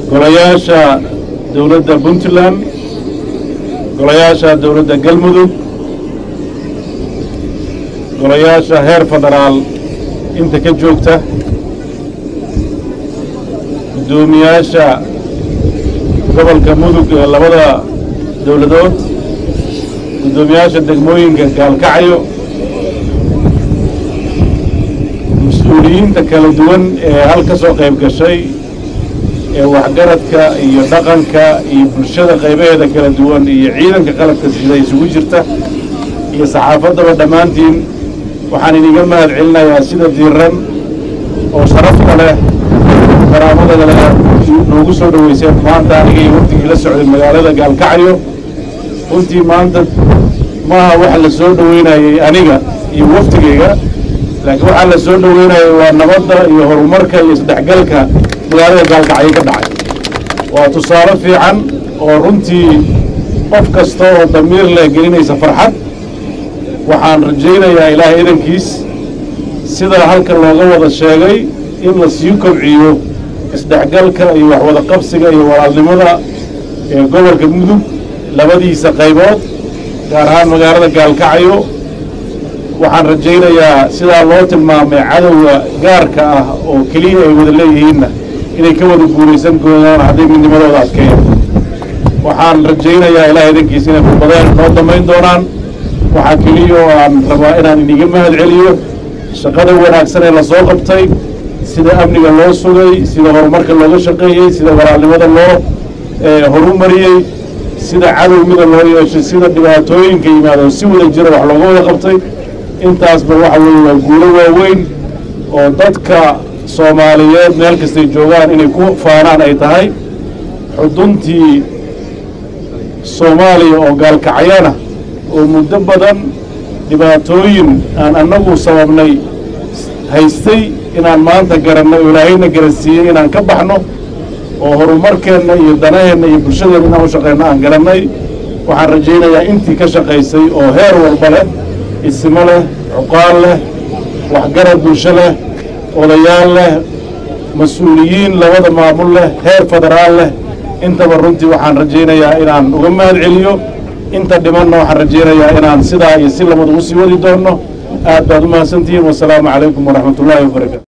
golayaasha dowladda puntland golayaasha dowladda galmudug golayaasha heer federaal inta ka joogta guddoomiyaasha gobolka mudug ee labada dowladood guddoomiyaasha degmooyinka gaalkacyo mas-uuliyiinta kala duwan ee hal ka soo qayb gashay ee waxgaradka iyo dhaqanka iyo bulshada qaybaheeda kala duwan iyo ciidanka qalabka sida isugu jirta iyo saxaafaddaba dhammaantiin waxaan iniga mahad celinayaa sida diiran oo sharafta leh karaamada leh noogu soo dhoweyseen maanta aniga iyo waftigii la socday magaalada gaalkacyo runtii maanta maaha waxa la soo dhoweynayey aniga iyo waftigayga laakiin waxaa la soo dhoweynayay waa nabadda iyo horumarka iyo isdhexgalka magaalada gaalkacyo ka dhacay waa tusaale fiican oo runtii qof kasta oo damiir leh gelinaysa farxad waxaan rajaynayaa ilaahay idankiis sida halka looga wada sheegay in la sii kobciyo isdhexgalka iyo waxwada qabsiga iyo walaalnimada ee gobolka mudug labadiisa qaybood gaar ahaan magaalada gaalkacyo waxaan rajaynayaa sidaa loo tilmaamay cadowga gaarka ah oo keliya ay wada leeyihiinna inay ka wada guulaysan doonaan hadday midnimadooda adkeeyaan waxaan rajaynayaa ilaah idankiisa inay khudbadeen noo damayn doonaan waxaa keliya oo aan rabaa inaan iniga mahad celiyo shaqada wanaagsan ee lasoo qabtay sida amniga loo sugay sida horumarka looga shaqeeyey sida walaalnimada loo horumariyey sida cadowgida loo yeeshay sida dhibaatooyinka yimaado si wada jira wax looga wada qabtay intaasba waxa weeye waa guulo waaweyn oo dadka soomaaliyeed meel kastay joogaan inay ku faanaan ay tahay xuduntii soomaaliya oo gaalkacyana oo muddo badan dhibaatooyin aan annagu sababnay haystay inaan maanta garannay oo ilaahayna garansiiyey inaan ka baxno oo horumarkeenna iyo danaheenna iyo bulshadeenna inaan u shaqayno aan garannay waxaan rajaynayaa intii ka shaqaysay oo heer walba leh ismo leh cuqaal leh waxgarad bulsho leh odayaal leh mas-uuliyiin labada maamul leh heer federaal leh intaba runtii waxaan rajaynayaa inaan uga mahad celiyo inta dhimanna waxaan rajaynayaa inaan sidaa iyo si labada u sii wadi doonno aad baad u mahadsantihiin wasalaamu calaykum waraxmat ullaahi wabarakatu